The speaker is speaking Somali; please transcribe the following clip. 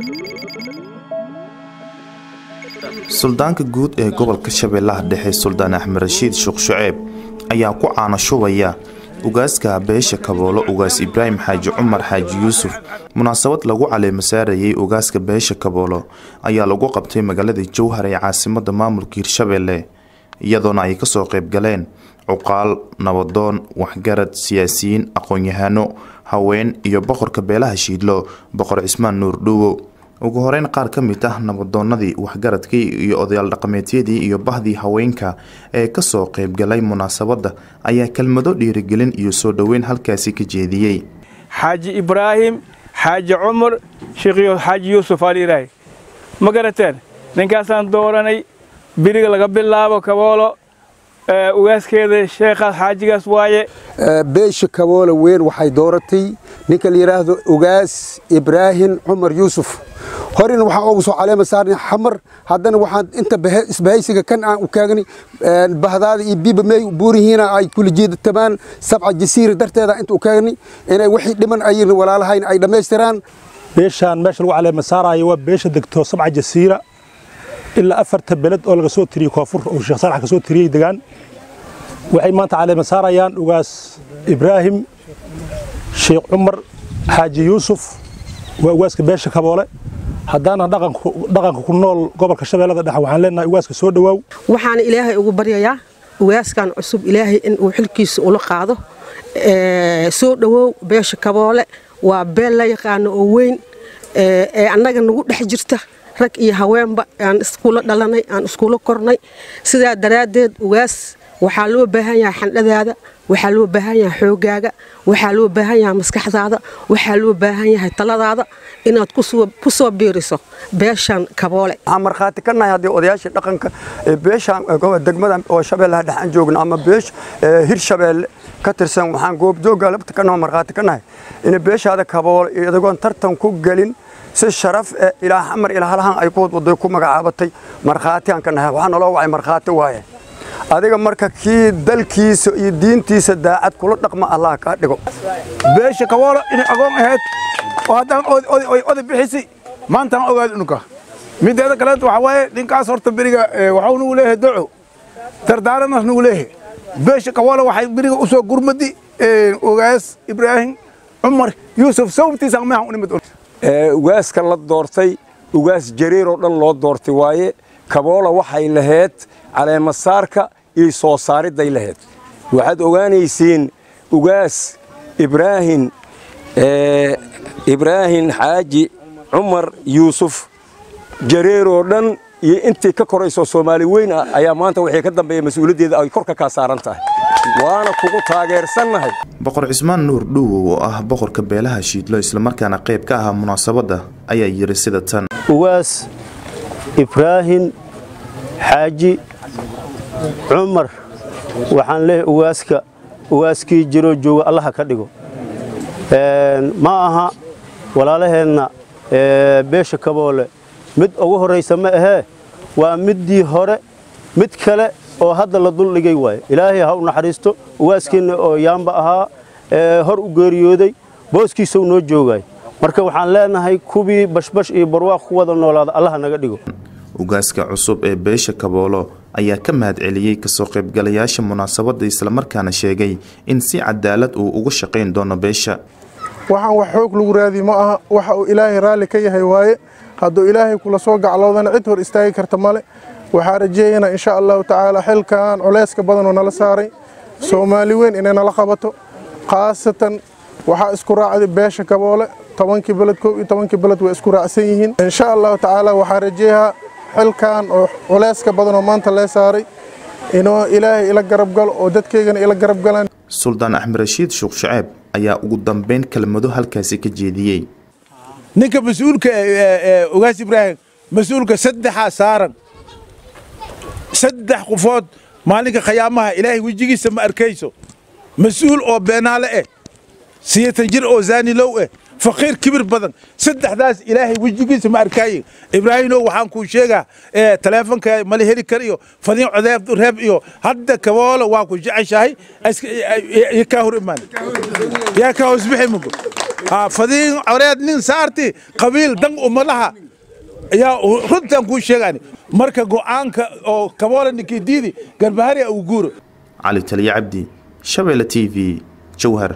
suldaanka guud ee gobolka shabeellaha dhexe suldaan axmed rashiid sheekh shuceeb ayaa ku caano shubaya ugaaska beesha kaboolo ugaas ibraahim xaaji cumar xaaji yuusuf munaasabad lagu caleemo saarayay ugaaska beesha kaboolo ayaa lagu qabtay magaalada jowhar ee caasimada maamulka hirshabeelle iyadoona ay kasoo qayb galeen cuqaal nabadoon waxgarad siyaasiyiin aqoon-yahano haween iyo boqorka beelaha shiidlo boqor cismaan nuur dhuuwo ugu horeyn qaar ka mid ah nabadoonadii waxgaradkii iyo odayaal dhaqameedyadii iyo bahdii haweenka ee kasoo qaybgalay munaasabadda ayaa kelmado dhiirigelin iyo soo dhoweyn halkaasi ka jeediyey xaaji ibraahim xaaji cumar sheekhiyo xaaji yuusuf aliiraahi ma garateen ninkaasaan dooranay biriga laga bilaabo kaboolo ugaaskeeda sheekhaas xaajigaas waaye beesha kaboolo weyn waxay dooratay ninka la yidhaahdo ugaas ibraahim cumar yuusuf horena waxaan ugu soo caleema saarnay xamar haddana waxaan inta isbahaysiga kan aan u kaagni bahdaada iyo biba meey buurihiina ay kula jeedatamaan sabca jasiira darteeda inta u kaagni inay wixii dhiman ayin walaalahayn ay dhammaystiraan beeshaan meesha lagu caleema saaraayo waa beesha degto sabca jasiira ilaa afarta beled oo laga soo tiriyey koonfur oo sheekh saalax ka soo tiriyey degaan waxay maanta caleema saarayaan ugaas ibraahim sheekh cumar xaaji yuusuf waa ugaaska beesha kaboole haddaana dhaqanka ku nool gobolka shabeellada dhexe waxaan leenahay ugaaska soo dhowaaw waxaana ilaahay ugu baryayaa ugaaskan cusub ilaahay in uu xilkiisa ula qaado soo dhowow beesha kaboole waa beel la yaqaano oo weyn ee annaga nagu dhex jirta rag iyo haweenba aan iskuulo dhalanay aan iskuulo kornay sidaa daraaddeed ugaas waxaa loo baahan yahay xandhadaada waxaa loo baahan yahay xoogaaga waxaa loo baahan yahay maskaxdaada waxaa loo baahan yahay taladaada inaad ku soo biiriso beeshan kaboole waxaan markhaati ka nahay haddii odayaashii dhaqanka beeshan degmada oo shabeellaha dhex aan joogno ama beesh hir shabeelle ka tirsan waxaan goobjoogga labta ka naho markhaati ka nahay in beeshaada kaboole iyagoon tartan ku gelin si sharaf eh ilaa xamar ilaa halahan ay kuwad waday ku magacaabatay markhaati aan ka nahay waxaa naloo wacay markhaati waaye adiga marka kii dalkiisa iyo diintiisa daacad kula dhaqma allah kaa dhigo beesha kaboolo inay agoon ahayd oo haddaan oday bixisi maantaan ogaad unuka mideeda kaleeta waxaa waaye ninkaas horta beriga waxau nugu leeyahay doco dardaaranas nugu leeyahay beesha kaboolo waxay beriga u soo gurmadi ogaas ibraahim cumar yuusuf sababtiisa meehan u nimid ugaaska la doortay ugaas jariir oo dhan loo doortay waaye kaboola waxay lahayd caleemasaarka iyo soo saaridday lahayd waxaad ogaanaysiin ugaas ibraahim ibraahim xaaji cumar yuusuf jareer oo dhan iyo intii ka korayso soomaali weyn ah ayaa maanta wixii ka dambeeya mas-uuliyaddeeda ay korka kaa saaran tahay waana kugu taageersannahay boqor cismaan nuur dhuuwow oo ah boqorka beelaha shiidlo islamarkaana qayb ka ahaa munaasabadda ayaa yidhi sida tan ugaas ibraahim xaaji cumar waxaan leeyahay ugaaska ugaaskii jiroo jooga allaha ka dhigo ma aha walaalaheenna beesha kaboole mid ugu horraysa ma ahee waa middii hore mid kale oo hadda la duldhigay waaye ilaahay ha u naxariisto ugaaskeenna oo yaamba ahaa hor u geeriyooday booskiisau noo joogay marka waxaan leenahay kuwii bashbash iyo barwaaq ku wada noolaada allaha naga dhigo ugaaska cusub ee beesha kaboolo ayaa ka mahad celiyey kasoo qaybgalayaasha munaasabadda islamarkaana sheegay in si cadaalad uu uga shaqayn doono beesha waxaan wax xoog lagu raadi ma aha waxa uu ilaahay raalli ka yahay waaye hadduu ilaahay kula soo gacloodana cid hor istaagi karta male waxaa rajeeyanaa insha allahu tacaala xilkan culayska badanoo nala saaray soomaali weyn inay nala qabato khaasatan waxaa isku raacday beesha kaboole tobankii beled koob iyo tobankii beled way isku raacsan yihiin insha allahu tacaala waxaa rajeeyaa xilkan oo culayska badanoo maanta lee saaray inuu ilaahay ila garab galo oo dadkaygana ila garab galaan suldaan axmed rashiid sheekh shaceeb ayaa ugu dambeyn kelmado halkaasi ka jeediyey ninka mas-uulka ogaas ibraahim mas-uulka saddexaa saaran saddex qofood maalinka khayaamaha ilaahay wejigiisa ma arkayso mas-uul oo beenaale eh siyatan jir oo zaanilow eh faqiir kibir badan saddexdaas ilaahay wejigiisa ma arkaaye ibraahimow waxaan kuu sheegaa taleefonka mala heli karayo fadiin codeeb reeb iyo hadda kaboolo waa ku jeceshahay yaa kaa hor imaan yaa kaa hoosbixi mugo fadiin coreed nin saarti qabiil dan uma laha ayaa runtan kuu sheegaan marka go'aanka oo kaboole ninkii diidi garbahari uu guuro cali taliya cabdi shabeelle t v jowhar